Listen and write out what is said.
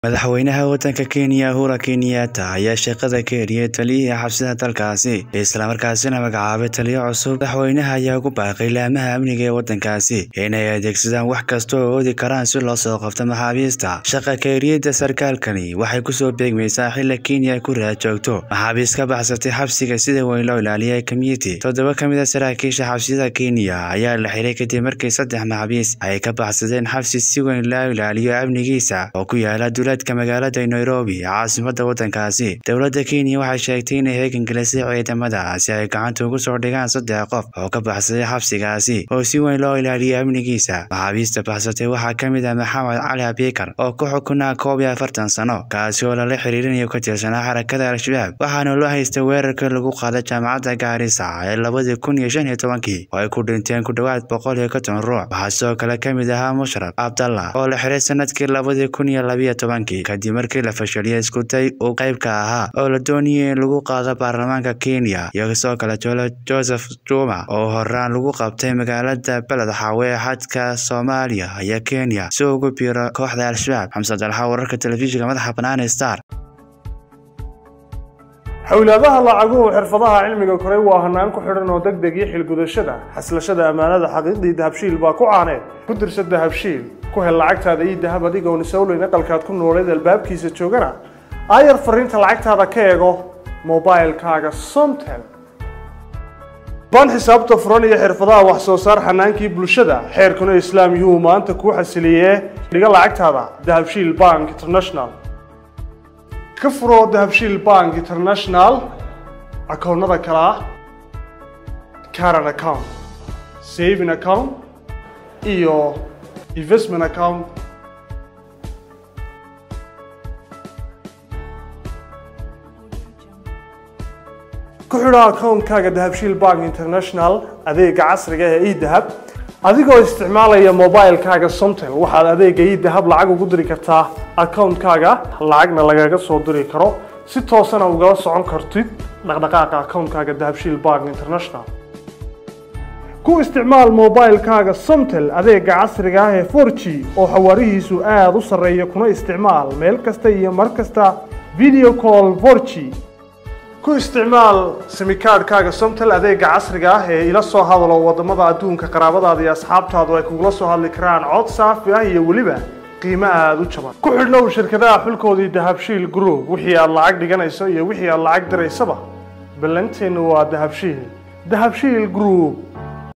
madaxweynaha waddanka kenya uhura kenyatta ayaa shaqada ka eriyay taliyihii xabsida dalkaasi islamarkaasina magacaabay taliyo cusub madaxweynaha ayaa ugu baaqay laamaha amniga ee waddankaasi inay adeegsadaan wax kasta oo oodi karaan si loo soo qabto maxaabiista shaqa ka eriyada sarkaalkani waxay kusoo beegmaysaa xilla kenya ay ku raad joogto maxaabiist ka baxsatay xabsiga sida weyn loo ilaaliyay community toddoba ka mid a saraakiisha xabsiyada kenya ayaa la xiray kadib markii saddex maxaabiis ay ka baxsadeen xabsi si weyn loo ilaaliyo amnigiisa oo ku yaala duleedka magaalada nairobi caasimada waddankaasi dowladda kenya waxay sheegtay inay heegangelisay ciidamada si ay gacanta ugu soo dhigaan saddex qof oo ka baxsaday xabsigaasi oo si weyn loo ilaaliyay amnigiisa maxaabiista baxsatay waxaa ka mid ah maxamed cali abikar oo ku xukunaa koob iyo afartan sano kaasi oo lala xiriirinayo ka tirsanaa xarakada al-shabaab waxaana loo haystay weerarkii lagu qaaday jaamacadda gaarisa ee labadii kun iyo shan iyo tobankii oo ay ku dhinteen ku dhowaad boqol iyo konton ruux waxaa sidoo kale ka mid ahaa mushraf abdallah oo la xiray sanadkii labadii kun iyo labiyo tobankii kadib markii la fashiliyay iskuday uu qaybka ahaa oo la doonayay in lagu qaado baarlamaanka kenya iyo sidoo kale jolo joseph juma oo horaan lagu qabtay magaalada beled xaawe ee xadka soomaaliya iyo kenya si ugu biiro kooxda al-shabaab xamse dalxa wararka telefishinka madaxa banaane star xowlaadaha lacaguhu xirfadaha cilmiga koray waa hanaan ku xidhan oo deg deg iyo xilgudashada xaslashada ammaanada xaqiiqdii dahabshiil baa ku caaneed ku dirsa dahabshiil ku hel lacagtaada iyo dahab adigoon isowleyn aqalkaad ku nooleed albaabkiisa joogana aayar fariinta lacagtaada ka eego mobilkaaga somtel baan xisaabta furan iyo xirfadaha wax soo saar xanaankii bulshada xeerkuna islaam yuhuu maanta kuu xasiliyee dhiga lacagtaada dahabshiil bank international ka furo dahabshiil bank international akoonnada kale ah caran account saving account iyo investment account ku xidho akoonkaaga dahabshiil bank international adeega casriga ee edahab adigoo isticmaalaya mobilkaaga somtel waxaad adeega idahab lacag ugu diri kartaa akoonkaaga lacagna lagaga soo diri karo si toosana ugala socon kartid dhaqdhaqaaqa akoonkaaga dahabshiil bank international ku isticmaal mobilkaaga somtel adeega casriga ah ee for g oo xawaarihiisu aada u sarreeya kuna isticmaal meel kasta iyo mar kasta video call for g ku isticmaal simikaadhkaaga somtel adeega casriga ah ee ila soo hadalo wadamada adduunka qaraabadaada iyo asxaabtaadu ay kugula soo hadli karaan cod saafi ah iyo weliba qiimo aada u jaban ku xidhnow shirkadaha xulkoodii dahabshiil group wixii aad lacag dhiganayso iyo wixii aad lacag diraysaba ballanteennu waa dahabshiil dahabshiil group